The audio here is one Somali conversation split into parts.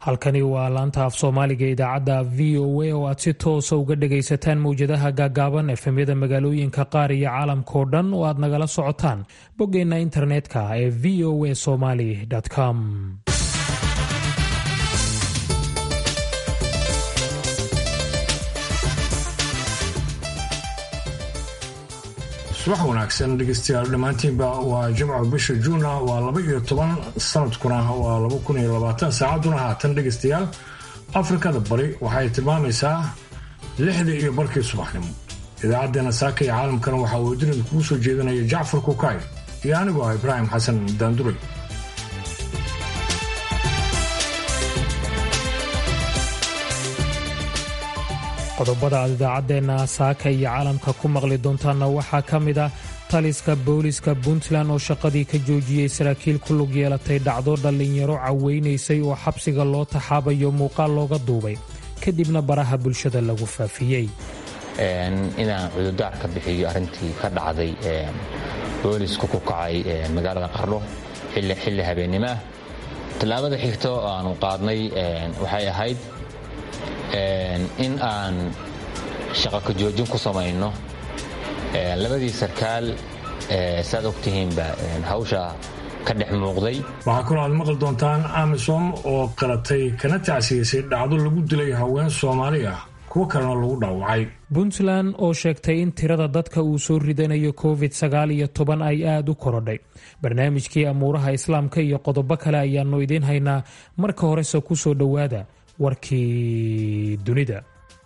halkani waa laanta af soomaaliga idaacadda v o a oo aad si toosa uga dhagaysataan mawjadaha gaagaaban efemyada magaalooyinka qaar iyo caalamkao dhan oo aad nagala socotaan boggeenna internetka ee v o a somaly com subax wanaagsan dhegeystayaal dhammaantiinba waa jimco bisha juuna waa laba iyo toban sanadkuna waa laba kun iyo labaatan saacadduna haatan dhegeystayaal afrikada bari waxay tilmaamaysaa lixda iyo barkii subaxnimo idaacaddeenna saaka iyo caalamkana waxaa uu dunida kugu soo jeedinaya jacfar kukaay iyo anigoo ah ibraahim xasan daanduray qodobada aad idaacaddeenna saaka iyo caalamka ku maqli doontaanna waxaa ka mid ah taliska booliska puntland oo shaqadii ka joojiyey saraakiil ku lug yeelatay dhacdo dhallinyaro caweynaysay oo xabsiga loo taxaabayo muuqaal looga duubay kadibna baraha bulshada lagu faafiyey inaan cududaar ka bixiyo arrintii ka dhacday boolisku ku kacay magaalada qardho xilli habeennimo ah tallaabada xigto aanu qaadnay waxay ahayd in aan shaqo ka joojin ku samayno labadii sarkaal saad ogtihiinba hawsha ka dhex muuqday waxaa kaloo aad maqli doontaan amisom oo qalatay kana tacsiyeysay dhacdo lagu dilay haween soomaali ah kuwo kalena lagu dhaawacay puntland oo sheegtay in tirada dadka uu soo ridanayo covid sagaal iyo toban ay aada u korodhay barnaamijkii amuuraha islaamka iyo qodobo kale ayaanu idiin haynaa marka horese ku soo dhowaada warkii dunida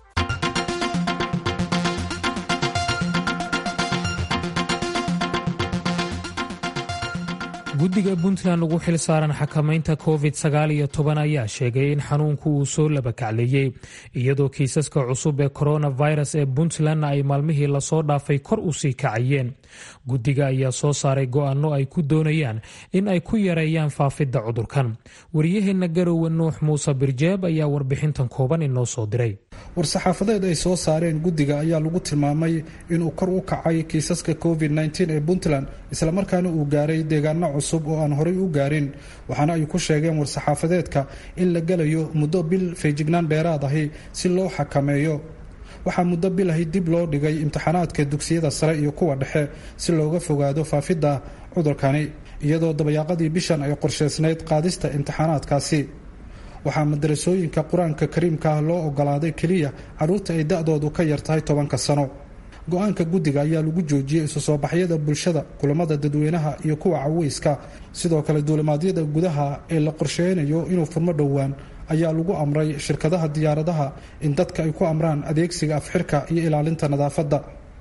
guddiga puntland ugu xil saaran xakamaynta covid sagaal iyo toban ayaa sheegay in xanuunku uu soo labakacleeyey iyadoo kiisaska cusub ee coronavirus ee puntlandna ay maalmihii lasoo dhaafay kor u sii kacayeen guddiga ayaa soo saaray go'aano ay ku doonayaan in ay ku yareeyaan faafidda cudurkan waryaheena garowe nuux muuse birjeeb ayaa warbixintan kooban inoo soo diray war-saxaafadeed ay soo saareen guddiga ayaa lagu tilmaamay inuu kor u kacay kiisaska covid ee puntland islamarkaana uu gaaray deegaano cusub oo aan horay u gaarin waxaana ay ku sheegeen war-saxaafadeedka in la gelayo muddo bil feejignaan dheeraad ahi si loo xakameeyo waxaa muddo bilahi dib loo dhigay imtixaanaadka dugsiyada sare iyo kuwa dhexe si looga fogaado faafidda cudurkani iyadoo dabayaaqadii bishan ay qorshaysnayd qaadista imtixaanaadkaasi waxaa madarasooyinka qur-aanka kariimka ah loo ogolaaday keliya carruurta ay da-doodu ka yartahay tobanka sano go-aanka guddiga ayaa lagu joojiyey isu soo baxyada bulshada kulamada dadweynaha iyo kuwa caweyska sidoo kale duulimaadyada gudaha ee la qorsheynayo inuu furmo dhowaan ayaa lagu amray shirkadaha diyaaradaha in dadka ay ku amraan adeegsiga afxirka iyo ilaalinta nadaafadda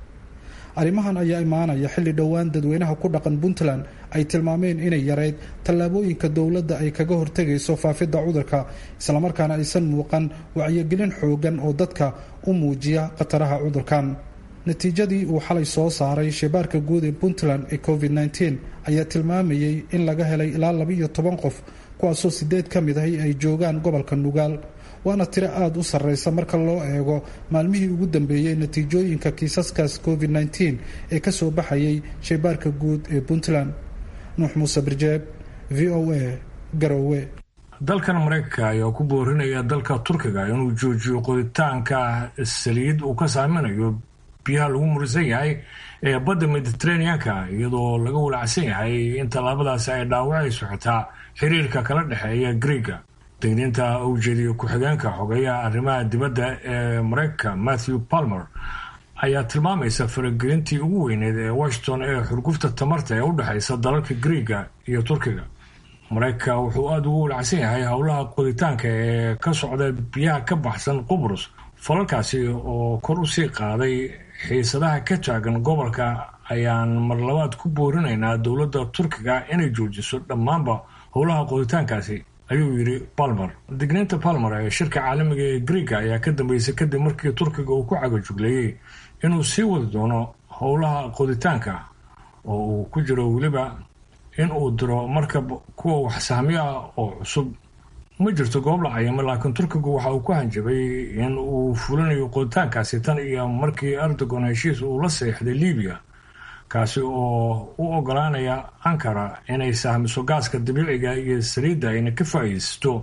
arrimahan ayaa imaanaya xilli dhowaan dadweynaha ku dhaqan puntland ay tilmaameen inay yareyd tallaabooyinka dowladda ay kaga hortegayso faafidda cudurka islamarkaana aysan muuqan wacyigelin xoogan oo dadka u muujiya khataraha cudurkan natiijadii uu xalay soo saaray shebaarka guud ee puntland ee covid ayaa tilmaamayey in laga helay ilaa labaiyo toban qof kuwaasoo sideed ka mid ahi ay joogaan gobolka nugaal waana tiro aada u sarreysa marka loo eego maalmihii ugu dambeeyey natiijooyinka kiisaskaas covid ee kasoo baxayay shebaarka guud ee puntland nuux muuse birjeeb v o a garowe dalkan maraykanka ayaa ku boorinaya dalka turkiga inuu joojiyo qoditaanka saliid uu ka saaminayo biyaha lagu murisan yahay ee badda mediteraneanka iyadoo laga walacsan yahay in tallaabadaasi ay dhaawacayso xitaa xiriirka kala dhexeeya greega degniinta uu jeediyo ku-xigeenka xogeeyaha arrimaha dibadda ee maraykanka matthew palmer ayaa tilmaamaysa faragelintii ugu weyneed ee washington ee xurgufta tamarta ee u dhexaysa dalalka greega iyo turkiga maraykanka wuxuu aada ugu walacsan yahay howlaha qoditaanka ee ka socda biyaha ka baxsan qubrus falalkaasi oo kor u sii qaaday xiisadaha ka taagan gobolka ayaan marlabaad ku boorinaynaa dowladda turkiga inay joojiso dhammaanba howlaha qoditaankaasi ayuu yidhi palmer digniinta palmer ee shirka caalamiga ee greega ayaa ka dambeysay kadib markii turkiga uu ku cagajugleeyey inuu sii wadi doono howlaha qoditaanka oo uu ku jiro weliba in uu diro markab kuwa wax sahmiyo ah oo cusub ma jirto goob la cayimo laakiin turkigu waxa uu ku hanjabay in uu fulinayo qoditaankaasi tan iyo markii erdogan heshiis uu la seexday libiya kaasi oo u ogolaanaya ankara inay sahmiso gaaska dabiiciga iyo saliidda ayna ka faa'iidaysto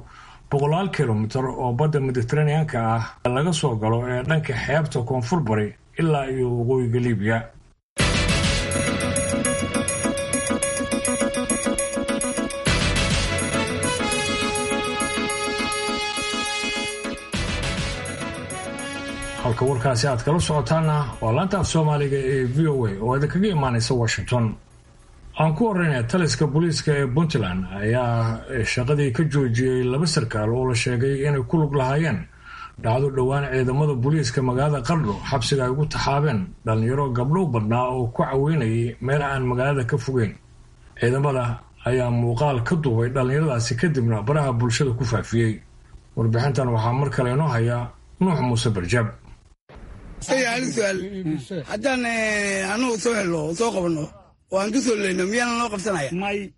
boqolaal kilomitir oo badda mediteraneanka ah laga soo galo ee dhanka xeebta koonfur bari ilaa iyo waqooyiga libiya halka warkaasi aad kala socotaana waa laanta af soomaaliga ee v o a oo idinkaga imaanaysa washington aan ku horeynaya taliska booliiska ee puntland ayaa shaqadii ka joojiyey laba sarkaal oo la sheegay inay ku lug lahaayeen dhacdo dhowaan ciidamada booliiska magaalada qardho xabsiga ay ugu taxaabeen dhallinyaro gabdhow badnaa oo ku caweynayay meel aan magaalada ka fogeyn ciidamada ayaa muuqaal ka duubay dhallinyaradaasi kadibna baraha bulshada ku faafiyey warbixintan waxaa mar kale inoo haya nuux muuse barjaab hal suaal haddaan anagu soo helno soo qabno oo aan ka soo leyno miyaana noo qabsanaya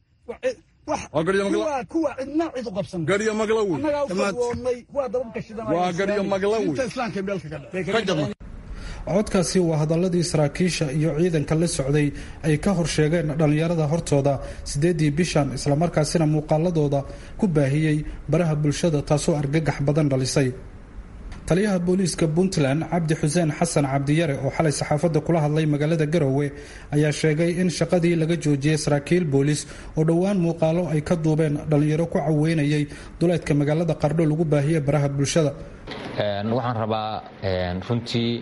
kuwa cidna cid u qabsan garyo maglawi Annagaa u Tamaad. fadwoodnay waa dababka shidanaya waa garyo maglawi inta islaamka meelka ka ka jabna codkaasi waa hadaladii saraakiisha iyo ciidanka la socday ay ka horsheegeen dhallinyarada hortooda sideedii bishan islamarkaasina muuqaaladooda ku baahiyey baraha bulshada taasoo argagax badan dhalisay taliyaha booliiska puntland cabdi xuseen xasan cabdiyare oo xalay saxaafadda kula hadlay magaalada garowe ayaa sheegay in shaqadii laga joojiyey saraakiil booliis oo dhowaan muuqaalo ay ka duubeen dhallinyaro ku caweynayay duleedka magaalada qardho lagu baahiyey baraha bulshada Een, waxaan rabaa een, runtii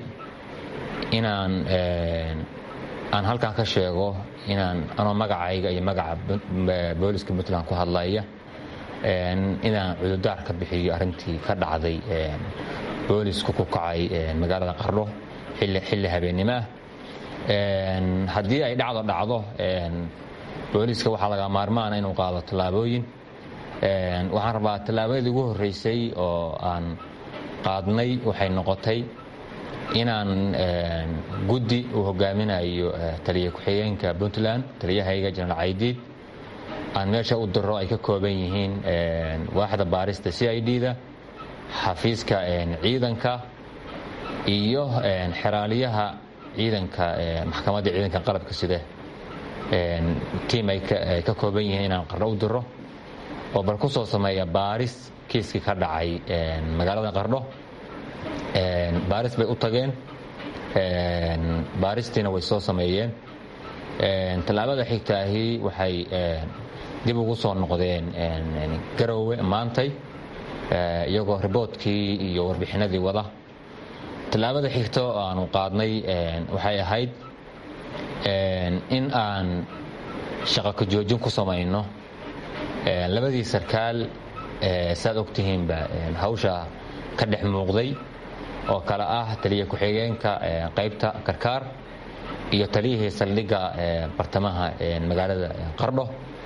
inaan een, aan halkan ka sheego inaan anoo magacayga iyo magaca Bu- eh, booliska puntland ku hadlaya een, inaan cududaar ka bixiyo arrintii ka dhacday een, boolisku ku kacay een, magaalada qardho xilli xilli habeennimo ah Een, haddii ay dhacdo dhacdo een, booliska waxaa laga maarmaana inuu qaado tallaabooyin Een, waxaan rabaa tallaabadii ugu horreysay oo aan qaadnay waxay noqotay inaan een, guddi uu hogaaminayo eh, taliya ku-xigeenka puntland taliyahayga jenaraal caydiid aan meesha u diro ay ka kooban yihiin een, waaxda baarista c i d da xafiiska een, ciidanka iyo een, xeraaliyaha ciidanka ee, maxkamadda ciidanka qalabka sida een, tiim ay ka- ay ka kooban yihiin inaan qardho u diro oo bal ku soo sameeya baaris kiiskii ka dhacay een, magaalada qardho Een, baaris bay u tageen Een, baaristiina way soo sameeyeen Een, tallaabada xigtaahi waxay een, dib ugu soo noqdeen een, een, garowe maantay ee, iyagoo riboodkii iyo warbixinadii wada tallaabada xigta oo aanu qaadnay een, waxay ahayd een, in aan shaqo ka joojin ku samayno Een, labadii sarkaal ee, saad ogtihiinba een, hawsha ka dhex muuqday oo kale ah taliya ku-xigeenka ee, qaybta karkaar iyo taliyihii saldhigga ee, bartamaha ee, magaalada qardho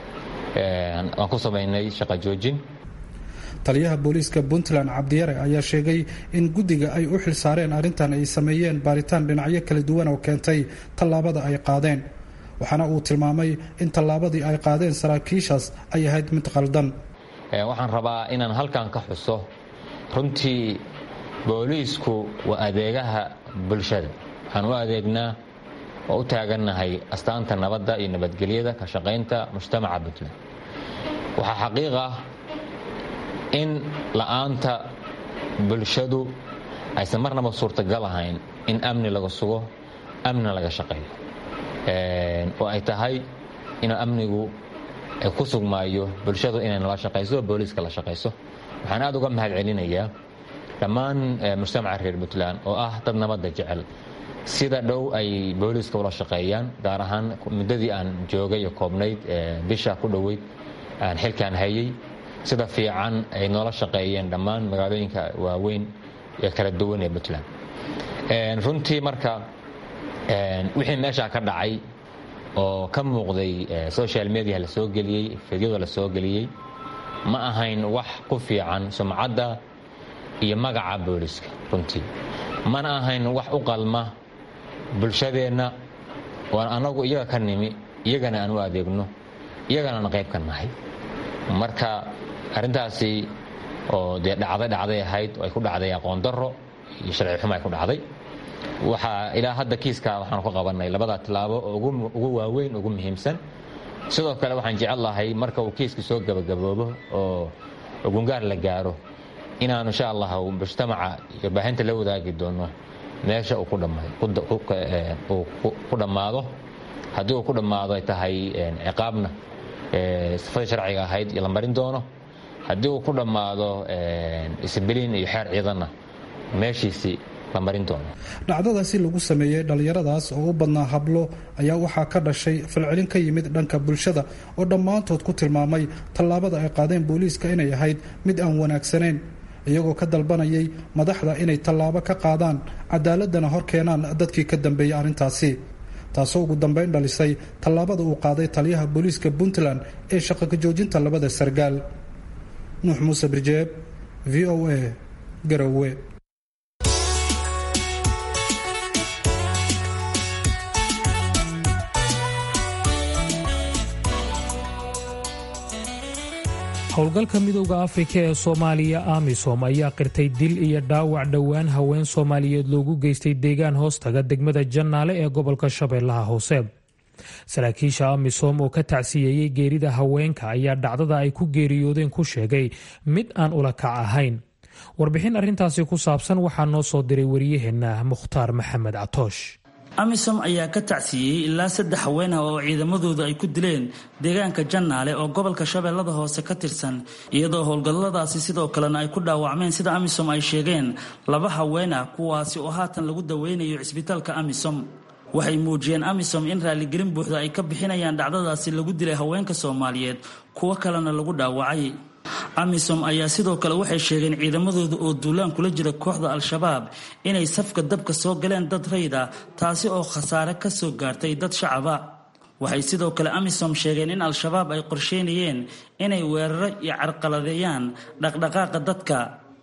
Een, waan ku samaynay shaqo joojin taliyaha booliiska puntland cabdiyare ayaa sheegay in guddiga ay u xil saareen arrintan ay sameeyeen baaritaan dhinacyo kala duwan oo keentay tallaabada ay qaadeen waxaana uu tilmaamay in tallaabadii ay qaadeen saraakiishaas ay ahayd mid qaldan Ee, waxaan rabaa inaan halkan ka xuso runtii booliisku waa adeegaha bulshada waxaan u adeegnaa oo u taagannahay astaanta nabadda iyo nabadgelyada ka shaqaynta mujtamaca puntland waxaa xaqiiq ah in la'aanta bulshadu aysan marnaba suurtagal ahayn in amni laga sugo amnina laga shaqeeyo Een, oo ay tahay inuu amnigu ay ku sugmaayo bulshadu inay nala shaqayso oo booliiska la shaqayso waxaan aad uga mahad celinayaa dhammaan eh, mujtamaca reer puntland oo ah dad nabadda jecel sida dhow ay booliiska ula shaqeeyaan gaar ahaan muddadii aan joogay iyo koobnayd eh, bisha ku dhoweyd aan xilkaan hayay sida fiican ay noola shaqeeyeen dhammaan magaalooyinka waaweyn ee kala duwan ee puntland Een, runtii marka een, wixii meeshaa ka dhacay oo ka muuqday eh, social media la soo geliyey fidyada la soo geliyey ma ahayn wax ku fiican sumcadda iyo magaca booliska runtii mana ahayn wax u qalma bulshadeenna waan anagu iyaga ka nimi iyagana aan u adeegno iyagana aan qayb ka nahay marka arrintaasi oo dee dhacday dhacday ahayd oo ay ku dhacday aqoon darro iyo sharci xumo ay ku dhacday waxaa ilaa hadda kiiska waxaanu ka qabanay labada tilaabo oo ugu- ugu waaweyn ugu muhiimsan sidoo kale waxaan jecel lahay marka uu kiiska soo gabagaboobo oo oo gungaar la gaaro inaanu insha allah mujtamaca iyo baahinta la wadaagi doono meesha uu ku dhammaado haddii uu ku dhammaado ay tahay ciqaabna sifadii sharciga ahayd la marin doono haddii uu ku dhammaado isbiliin iyo xeer ciidanna meeshiisii la marin doono dhacdadaasi lagu sameeyey dhallinyaradaas oo u badnaa hablo ayaa waxaa ka dhashay falcelin ka yimid dhanka bulshada oo dhammaantood ku tilmaamay tallaabada ay qaadeen booliiska inay ahayd mid aan wanaagsanayn iyagoo ka dalbanayay madaxda inay tallaabo ka qaadaan cadaaladana hor keenaan dadkii ka dambeeyey arrintaasi taasoo ugu dambayn dhalisay tallaabada uu qaaday taliyaha booliiska puntland ee shaqo ka joojinta labada sargaal nuux muuse birjeeb v o a garowe howlgalka midowda afrika ee soomaaliya amisom ayaa qirtay dil iyo dhaawac dhowaan haween soomaaliyeed loogu geystay deegaan hoostaga degmada jannaale ee gobolka shabeellaha hoose saraakiisha amisom oo ka tacsiyeeyey geerida haweenka ayaa dhacdada ay ku geeriyoodeen ku sheegay mid aan ula kac ahayn warbixin arrintaasi ku saabsan waxaa noo soo diray wariyaheenna mukhtaar maxamed catoosh amisom ayaa ka tacsiiyey ilaa saddex haween ah oo ciidamadooda ay ku dileen deegaanka jannaale oo gobolka shabeellada hoose ka tirsan iyadoo howlgalladaasi sidoo kalena ay ku dhaawacmeen sida amisom ay sheegeen laba haween ah kuwaasi oo haatan lagu daweynayo cisbitaalka amisom waxay muujiyeen amisom in raaligelin buuxda ay ka bixinayaan dhacdadaasi lagu dilay haweenka soomaaliyeed kuwo kalena lagu dhaawacay amisom ayaa sidoo kale waxay sheegeen ciidamadooda oo duulaan kula jira kooxda al-shabaab inay safka dabka soo galeen dad rayd ah taasi oo khasaare ka soo gaartay dad shacaba waxay sidoo kale amisom sheegeen in al-shabaab ay qorsheynayeen inay weeraro iyo carqaladeeyaan dhaqdhaqaaqa dadka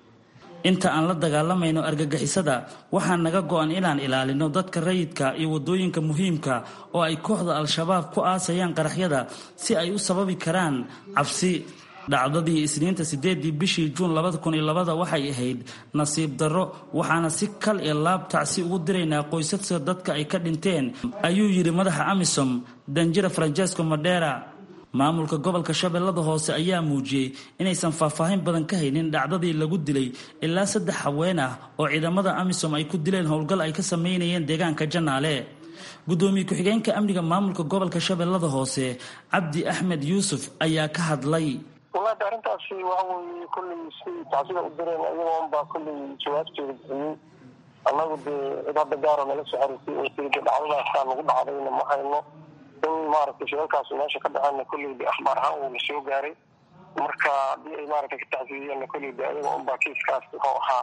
inta aan la dagaalamayno argagixisada waxaa naga go-an inaan ilaalino dadka rayidka iyo wadooyinka muhiimka oo ay kooxda al-shabaab ku aasayaan qaraxyada si ay u sababi karaan cabsi dhacdadii isniinta sideedii bishii juun labada kun iyo labada waxay ahayd nasiib darro waxaana si kal iyo laab tacsi ugu diraynaa qoysaska dadka ay ka dhinteen ayuu yidhi madaxa amisom danjira francesco madera maamulka gobolka shabeellada hoose ayaa muujiyey inaysan faahfaahin badan ka haynin dhacdadii lagu dilay ilaa saddex haween ah oo ciidamada amisom ay ku dileen howlgal ay ka sameynayeen deegaanka jannaale gudoomiye ku-xigeenka amniga maamulka gobolka shabeellada hoose cabdi axmed yuusuf ayaa ka hadlay walaada arrintaasi waxa weeye kolley si tacsida u direen ayagoon baa kolley jawaabteeda bixiyey annagu dee cid hadda gaaro nala soo xariirtay oo tiri de dhacdadaasaa nagu dhacdayna ma hayno in maaragtay shiralkaas meesha ka dhaceenna kolley de akhbaar ahaan wuu la soo gaaray marka haddii ay maaragtay ka tacsiiyeenna kolley de ayaga unbaa kiiskaas wuxuu ahaa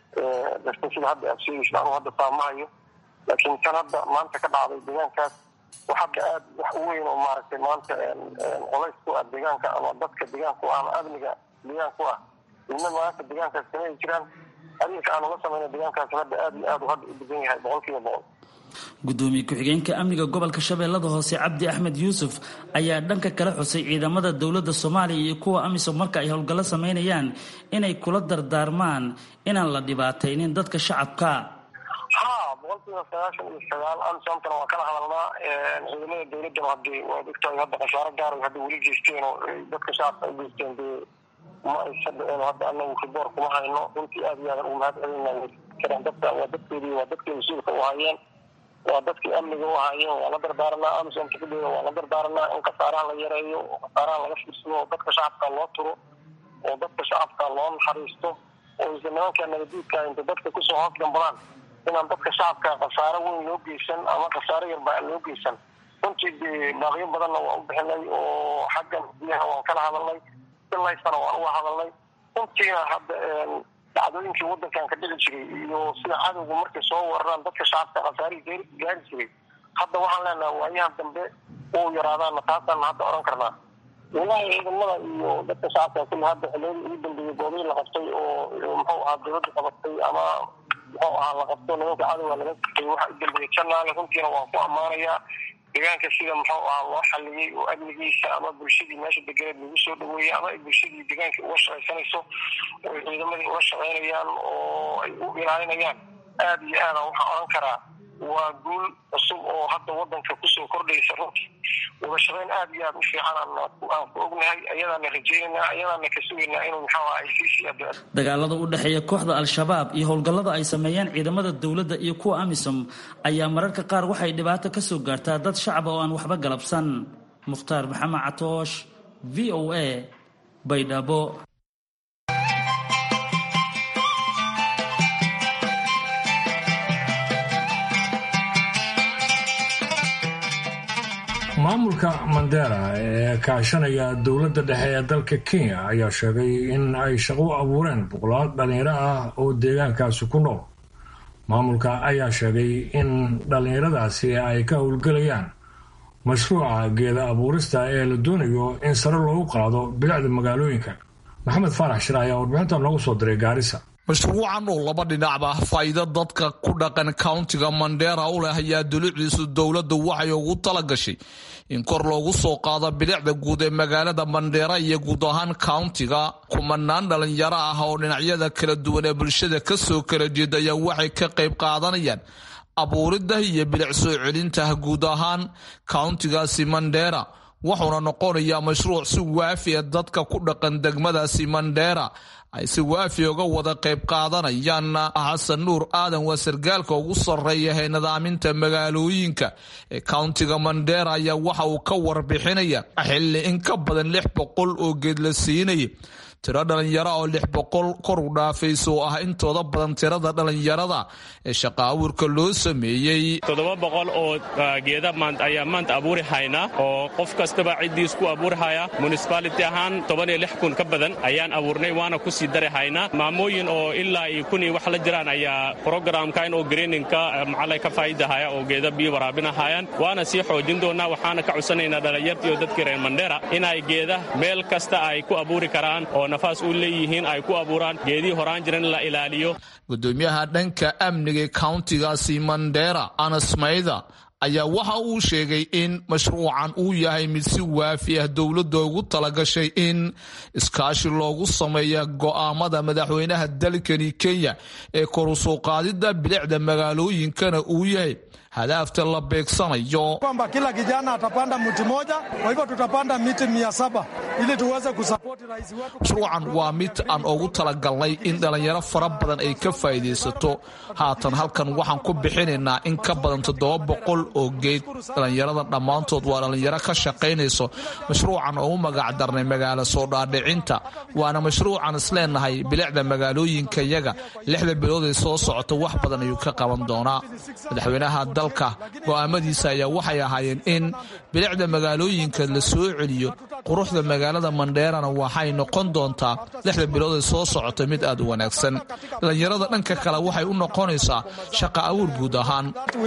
darta sida hadda aad sheegaysa anu hadda faamahayo laakiin tan hadda maanta ka dhacday deegaankaas wax hadda aad wax u weyn oo maaragtay maanta colays ku ah deegaanka ama dadka deegaanku ah ama amniga deegaanku ah midna maanta deegaankaas samay jiraan arinka aanu la samayna deegaankaas hadda aad iyo aad u hadda u degan yahay boqol kiiba boqol gudoomiye ku-xigeenka amniga gobolka shabeellada hoose cabdi axmed yuusuf ayaa dhanka kala xusay ciidamada dowladda soomaaliya iyo kuwa amisom marka ay howlgallo samaynayaan inay kula dardaarmaan inaan la dhibaataynin dadka shacabka ha boqol kiiba sagaashan iyo sagaal amisomtana waa kala hadalnaa ciidamada dowladdana hadii waad ogtahay hadda khasaaro gaar hadda weli geysteen oo dadka shacabka ay geysteen dee ma aysa dhiceen hadda anagu riboor kuma hayno runtii aad iyo aadan ugu mahad celinaa karaan dadka waa dadkeedii waa dadkii mas-uulka u hayeen waa dadkii amniga u haayeen waa la dardaaranaa amisomta kudheeda waa la dardaaranaa in khasaaraha la yareeyo oo khasaaraha laga fiirsado oo dadka shacabka loo turo oo dadka shacabka loo naxariisto oo isa nimanka nabadiidka inta dadka kusoo hoos gambadaan inaan dadka shacabka khasaaro weyn loo geysan ama khasaaro yarba aan loo geysan runtii dee baaqyo badanna waa u bixinay oo xaggan biyaha waan kala hadalnay ilaysana waan uga hadalnay runtiina hadda dhacdooyinkii wadankan ka dhici jiray iyo sida cadowga markay soo weeraraan dadka shacabka khasaarihii gaari jiray hadda waxaan leenaha waayahan dambe uu yaraadaana taasaan hadda odhan karnaa walahi ciidamada iyo dadka shacabka kulli hadda xiliyadii ugu dambeeyey goobihii la qabtay oo muxuu ahaa dowladda qabatay ama muxuu ahaa la qabto nimanka cadowga laga qabtay waxa u dambeeyey janaale runtiina waan ku ammaanayaa deegaanka sida muxuu ahaa loo xaliyey oo amnigiisa ama bulshadii meesha deganeed lagu soo dhaweeyey ama ay bulshadii deegaanka uga shaqaysanayso oo ay ciidamadii uga shaqaynayaan oo ay u ilaalinayaan aada iyo aada waxaan odhan karaa waa guul cusub oo hadda wadanka kusoo kordhaysa runtii wada shaqayn aad iyo aad u fiican aan ku ognahay ayadaana rajeynayna ayadaana ka sugaynaa inuu maxaa ay sii sii ado dagaalada u dhexeeya kooxda al-shabaab iyo howlgallada ay sameeyaan ciidamada dowladda iyo kuwa amisom ayaa mararka qaar waxay dhibaato ka soo gaartaa dad shacaba oo aan waxba galabsan mukhtaar maxamed catoosh v o a baydhabo maamulka mandera ee kaashanaya dowladda dhexe ee dalka kenya ayaa sheegay in ay shaqo u abuureen boqolaal dhallinyaro ah oo deegaankaasi ku nool maamulka ayaa sheegay in dhallinyaradaasi ay ka howlgelayaan mashruuca geeda abuurista ee la doonayo in sare loogu qaado bilicda magaalooyinka maxamed faarax shir ayaa warbixinta noogu soo diray gaarisa mashruucan oo laba dhinacba faa'iido dadka ku dhaqan countiga mandera u leh ayaa dulucdiisu dowladdu waxay ugu tala gashay in kor loogu soo qaado bilicda guud ee magaalada mandheera iyo guud ahaan countiga kumanaan dhalinyaro ah oo dhinacyada kala duwan ee bulshada kasoo kala jeeda ayaa waxay ka qayb qaadanayaan abuurida iyo bilic soo celinta guud ahaan countigaasi mandheera wuxuuna noqonayaa mashruuc si waafiya dadka ku dhaqan degmadaasi mandheera ay si waafi uga wada qayb qaadanayaan xasan nuur aadan waa sargaalka ugu sarreeya ee nidaaminta magaalooyinka ee countiga mandheera ayaa waxa uu ka warbixinaya xilli in ka badan lix boqol oo geed la siinaya tiro dhalinyaro oo lix boqol kor u dhaafaysa oo ah intooda badan tirada dhalinyarada ee shaqa abuurka loo sameeyey toddoba boqol oo geeda ayaa maanta abuuri haynaa oo qof kastaba ciddiis ku abuuri haya municibaality ahaan toban iyo lix kun ka badan ayaan abuurnay waana ku sii dari haynaa maamooyin oo ilaa iyo kun iyo wax la jiraan ayaa programkan oo greeninka maxalla ka faa'iidahaya oo geeda biyo waraabinahayaan waana sii xoojin doonaa waxaana ka codsanaynaa dhalinyartii oo dadkii reer mandheera inay geeda meel kasta ay ku abuuri karaan oo nafaas u leeyihiin ay ku abuuraan geedihii horaan jiran in la ilaaliyo gudoomiyaha dhanka amniga ee countigaasi mandheera anas mayda ayaa waxa uu sheegay in mashruucan uu yahay mid si waafi ah dowladda ugu talagashay in iskaashi loogu sameeya go'aamada madaxweynaha dalkani kenya ee koru soo qaadida bilicda magaalooyinkana uu yahay hadaafta la beegsanayo kwamba kila kijana atapanda mti moja, kwa hivyo tutapanda miti mia saba ili tuweze kusapoti rais wetu. mashruucan waa mid aan ugu talagalnay in dhalinyaro fara badan ay ka faa'iidaysato haatan halkan waxaan ku bixinaynaa in ka badan toddoba boqol oo geed dhalinyarada dhammaantood waa dhalinyaro ka shaqaynayso mashruucan oo u magac darnay magaalo soo dhaadhicinta waana mashruucan isleenahay bilicda magaalooyinka yaga lixda bilood ee soo socota wax badan ayuu ka qaban doonaa madaxweynaha dalka go'aamadiisa ayaa waxay ahaayeen in bilicda magaalooyinka la soo celiyo quruxda magaalada mandheerana waxay noqon doontaa lixda bilood ee soo socota mid aad u wanaagsan dhalinyarada dhanka kale waxay u noqonaysaa shaqa abuur guud ahaan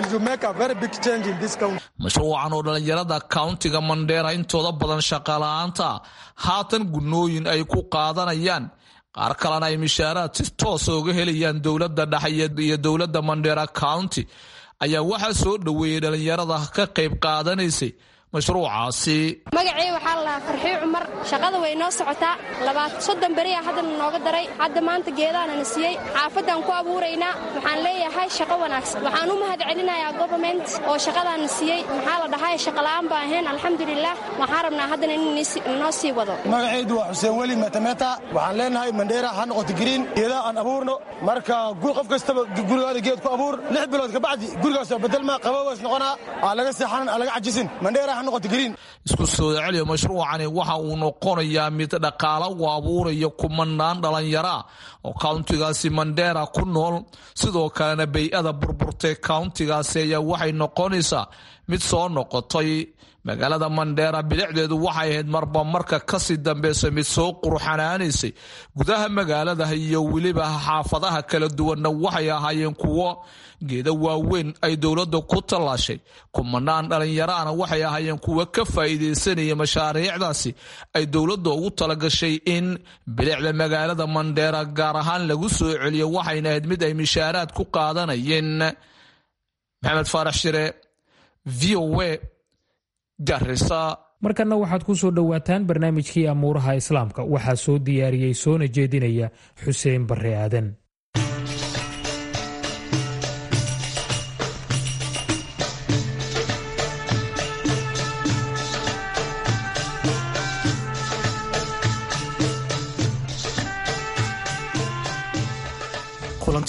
mashruucan oo dhalinyarada countiga mandheera intooda badan shaqala-aanta haatan gunooyin ay ku qaadanayaan qaar kalena ay mishaaraad si toosa uga helayaan dowladda dhexe iyo dowladda mandheera county ayaa waxaa soo dhoweeyey dhalinyarada ka qayb qaadanaysay mashruucaasi magacii waxaa la dhahaa farxii cumar shaqada way noo socotaa labaad soddon beriyaa haddana nooga daray hadda maanta geedaanana siiyey xaafadaan ku abuuraynaa waxaan leeyahay shaqo wanaagsan waxaan u mahad celinayaa goverment oo shaqadaana siiyey maxaa la dhahay shaqola'aan baa ahayn alxamdulilah waxaan rabnaa haddana in noo sii wado magacaydu waa xuseen weli metameta waxaan leenahay mandheera ha noqoto gariin geedaha aan abuurno marka qof kastaba gurigaada geed ku abuur lix bilood kabacdi gurigaasoo bedelma qaboways noqonaa aa laga seexanan aa laga cajisin mandheera ha noqoto gariin isku soo celiya mashruucani waxa uu noqonayaa mid dhaqaalo u abuuraya kumanaan dhalinyaraa oo countigaasi mandheera ku nool sidoo kalena bay-ada burburtay countigaasi ayaa waxay noqonaysaa mid soo noqotay magaalada mandheera bilicdeedu waxay ahayd marba marka kasii dambeysa mid soo qurxanaanaysay gudaha magaalada iyo weliba xaafadaha kala duwanna waxay ahaayeen kuwo geeda waaweyn ay dowladda ku tallaashay kumanaan dhalinyaraana waxay ahaayeen kuwo ka faa'iidaysanaya mashaariicdaasi ay dowladda ugu talagashay in bilicda magaalada mandheera gaar ahaan lagu soo celiyo waxayna ahayd mid ay mishaaraad ku qaadanayeen maxamed faarax shire v o a markanna waxaad ku soo dhowaataan barnaamijkii amuuraha islaamka waxaa soo diyaariyey soona jeedinaya xuseen barre aadan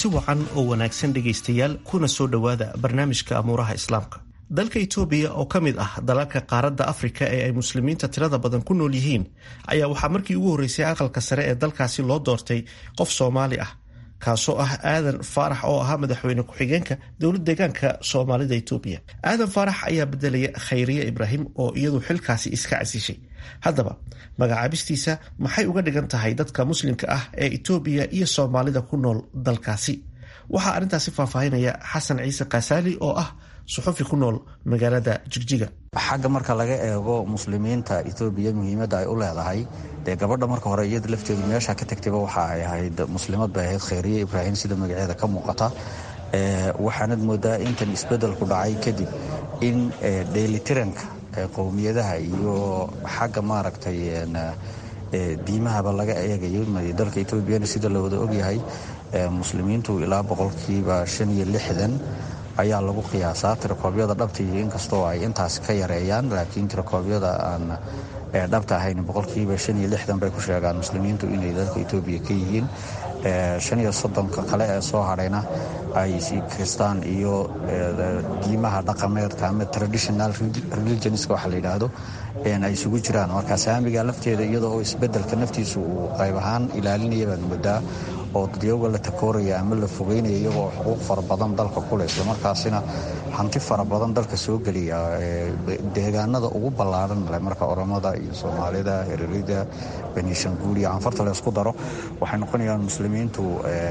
kulanti wacan oo wanaagsan dhegaystayaal kuna soo dhowaada barnaamijka amuuraha islaamka dalka itoobiya oo ka mid ah dalalka qaaradda afrika ee ay muslimiinta tirada badan ku nool yihiin ayaa waxaa markii ugu horreysay aqalka sare ee dalkaasi loo doortay qof soomaali ah kaasoo ah aadan faarax oo ahaa madaxweyne ku-xigeenka dowlad deegaanka soomaalida itoobiya aadan faarax ayaa bedelaya khayriye ibraahim oo iyadu xilkaasi iska casishay haddaba magacaabistiisa maxay uga dhigan tahay dadka muslimka ah ee itoobiya iyo soomaalida ku nool dalkaasi waxaa arrintaasi faahfaahinaya xasan ciise kaasaali oo ah suxufi ku nool magaalada jigjiga xagga marka laga eego muslimiinta etoobiya muhiimadda ay u leedahay dee gabadha marka hore iyada lafteedu meesha ka tagtayba waxa ay ahayd muslimad bay ahayd khayriye ibraahim sida magaceeda ka muuqata waxaanad moodaa intan isbedelku dhacay kadib in dheelitiranka qowmiyadaha iyo xagga maaragtay diimahaba laga eegayo dalka etoobiyana sida la wada ogyahay muslimiintu ilaa boqolkiiba shan iyo lixdan ayaa lagu qiyaasaa tirakoobyada dhabta iyo inkastoo ay intaas ka yareeyaan laakiin tirakoobyada aan dhabta ahayn boqolkiiba shan iyo lixdan bay ku sheegaan muslimiintu inay dalka etoobiya ka yihiin shan iyo soddonka kale ee soo hadhayna ay kristaan iyo diimaha dhaqameedka ama traditional religionska waxa la yidhaahdo ay isugu jiraan marka saamiga lafteeda iyada oo isbedelka naftiisu uu qayb ahaan ilaalinaya baad moodaa oo dadyaga la takooraya ama la fogeynaya iyagoo xuquuq fara badan dalka kuleh islamarkaasina hanti fara badan dalka soo geliya deegaanada ugu ballaaran leh marka oromada iyo soomaalida hererida benishanguul iyo anfarta la isku daro waxay noqonayaan muslimiintu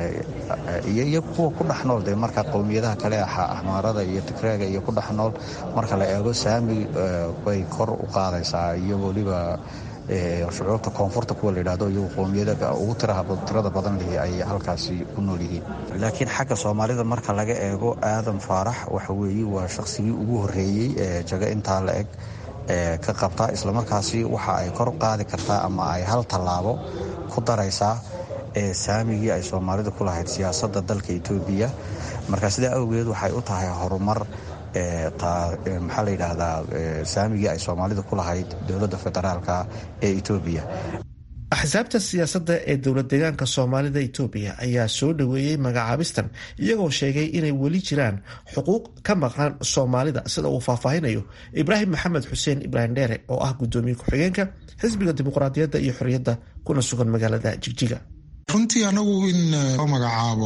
iyo kuwa ku dhex nool dee marka qowmiyadaha kale axmaarada iyo tigreega iyo ku dhex nool marka la eego saami bay kor u qaadaysaa iyo weliba shucuurta koonfurta kuwa layidhahdo iyagu qowmiyada ugu tirada badan lihi ay halkaasi ku nool yihiin laakiin xagga soomaalida marka laga eego aadan faarax waxa weeye waa shaqsigii ugu horreeyey ee jago intaa la eg ka qabta islamarkaasi waxa ay kor qaadi kartaa ama ay hal tallaabo ku daraysaa saamigii ay soomaalida ku lahayd siyaasadda dalka etoobiya marka sidaa awgeed waxay u tahay horumar maxaa la yidhaahdaa saamigii ay soomaalida ku lahayd dowladda federaalka ee etoobiya axsaabta siyaasadda ee dowlad deegaanka soomaalida itoobiya ayaa soo dhoweeyey magacaabistan iyagoo sheegay inay weli jiraan xuquuq ka maqan soomaalida sida uu faahfaahinayo ibraahim maxamed xuseen ibraahim dheere oo ah gudoomiye ku-xigeenka xisbiga dimuqraadiyadda iyo xorriyadda kuna sugan magaalada jigjiga runtii anagu in loo magacaabo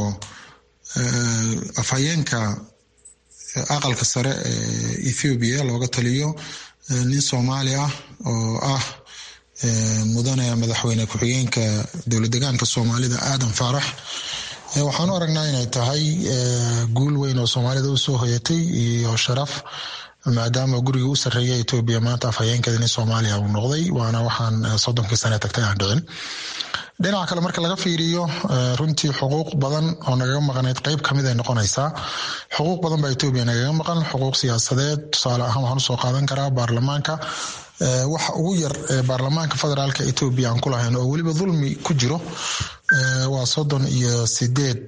afhayeenka aqalka sare ee ethoobiya looga taliyo nin soomaali ah oo ah mudane madaxweyne ku-xigeenka dowlad degaanka soomaalida aadan faarax waxaan u aragnaa inay tahay guul weyn oo soomaalida usoo hoyatay iyo sharaf maadaama guriga u sarreeya etoobiya maanta afhayeenkeeda nin soomaaliya uu noqday waana waxaan soddonkii sane tagtay aan dhicin dhinaca kale marka laga fiiriyo runtii xuquuq badan oo nagaga maqnayd qeyb kamid ay noqonaysaa xuquuq badan baa etoobiya nagaga maqan xuquuq siyaasadeed tusaale ahaan waxaan usoo qaadan karaa baarlamaanka waxa ugu yar baarlamaanka federaalka etoobiya aan ku lahayn oo weliba dulmi ku jiro waa soddon iyo sideed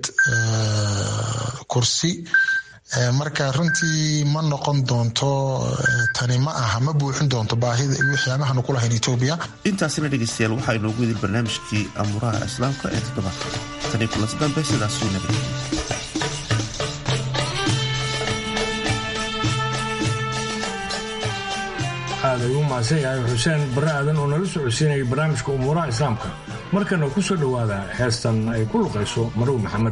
kursi marka runtii ma noqon doonto tani ma aha ma buuxin doonto baahida waxyaabahanu ku lahayn etoobiya intaasina dhegeystayaal waxaa inoogu idil barnaamijkii amuuraha islaamka ee toddobaadka tani kulansi dambe sidaasuu nabad aad ayuu mahadsan yahay xuseen barre aadan oo nala socodsiinayay barnaamijka umuuraha islaamka markana ku soo dhowaada heestan ay ku luqayso marow maxamed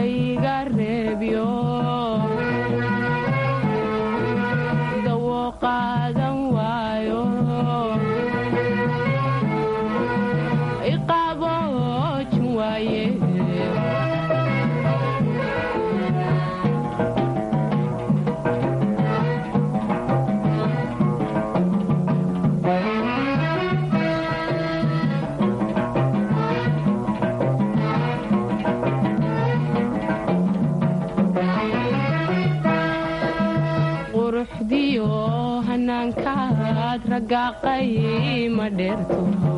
qayrkayga reebyo dawo qaadan waayo iqaboojin waaye quruxdiyo hanaankaad ragaaqay ma dheerto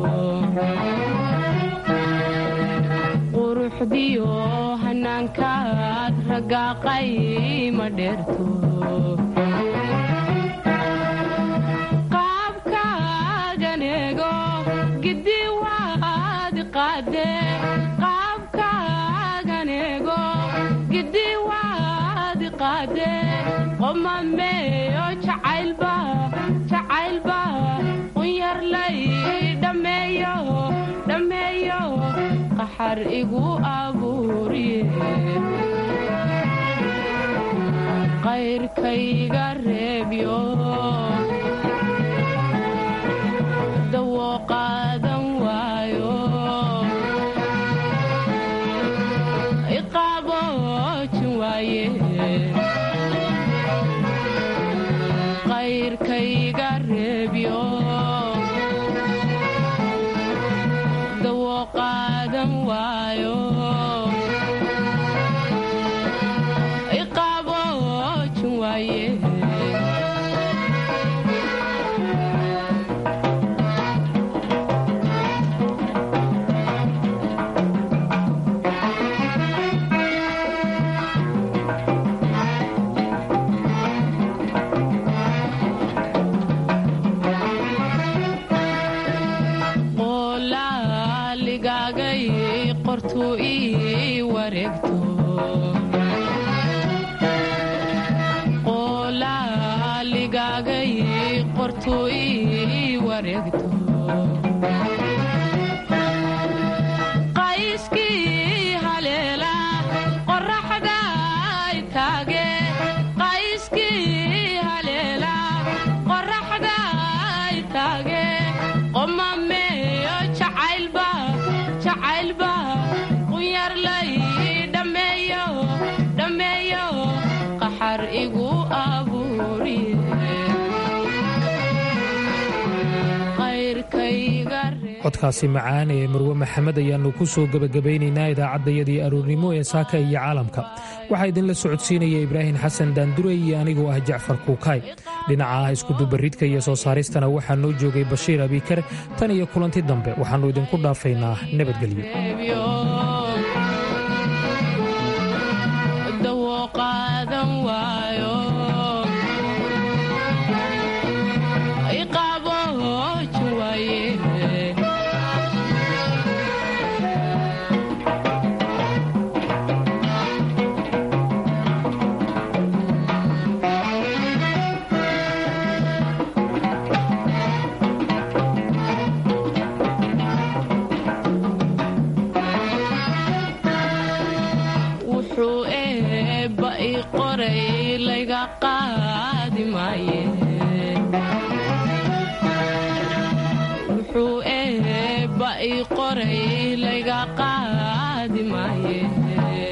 quruxdiyo hanaankaad ragaaqay ma dheerto qaabkaagan eego gidi waad qaade qaabkaagan eego gidi waad qaade qomameeyo jacaylba jacaylba qunyarlay dhammeeyo dhammeeyo qaxar igu abuuriye qayrkayga reebyo dawo qaadan waayo iqaboojin waaye qayrkayga reebyo dawo qaadan waayo iqaboojin waaye qolaaligagay qortuu ii wareegto qolaaligagay qortuu ii wareegto qayskii haleela qoraxday taage qayskii haleela qoraxday taage qomameeyo jacaylba jacaylba qunyarlay dhammeeyo dhammeeyo qaxar igu abuuriye qayrkayga codkaasi macaan ee marwe maxamed ayaannu ku soo gebagabaynaynaa idaacaddayadii aroornimo ee saaka iyo caalamka waxaa idinla socodsiinaya ibraahim xasan daandurey iyo anigoo ah jacfar kuukaay dhinaca ah iskudubaridka iyo soo saaristana waxaa noo joogay bashiir abiikar tan iyo kulanti dambe waxaannu idinku dhaafaynaa nabadgelyo dawo qaadan waayo iqaboojin waaye wuxuu eebba ii qoray layga qaadi maaye wuxuu eebba ii qoray layga qaadi maaye